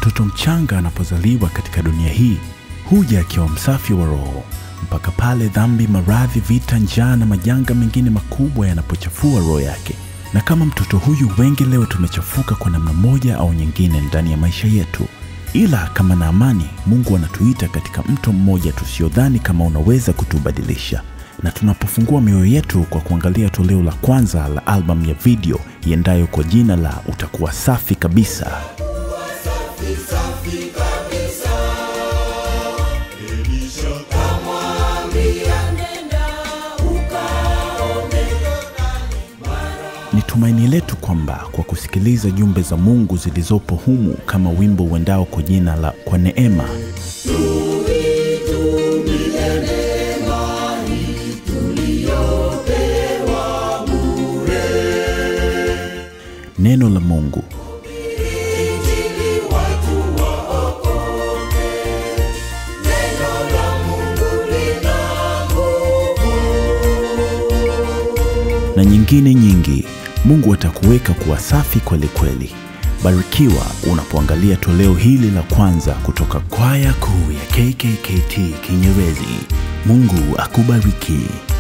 Mtoto mchanga anapozaliwa katika dunia hii huja akiwa msafi wa roho mpaka pale dhambi, maradhi, vita, njaa na majanga mengine makubwa yanapochafua roho yake. Na kama mtoto huyu, wengi leo tumechafuka kwa namna moja au nyingine ndani ya maisha yetu. Ila kama na amani, Mungu anatuita katika mto mmoja tusiodhani kama unaweza kutubadilisha. Na tunapofungua mioyo yetu kwa kuangalia toleo la kwanza la albamu ya video iendayo kwa jina la Utakuwa Safi Kabisa, Ni tumaini letu kwamba kwa kusikiliza jumbe za Mungu zilizopo humu kama wimbo uendao kwa jina la Kwa Neema, neno la Mungu na nyingine nyingi, Mungu atakuweka kuwa safi kweli kweli. Barikiwa unapoangalia toleo hili la kwanza kutoka kwaya kuu ya KKKT Kinyerezi. Mungu akubariki.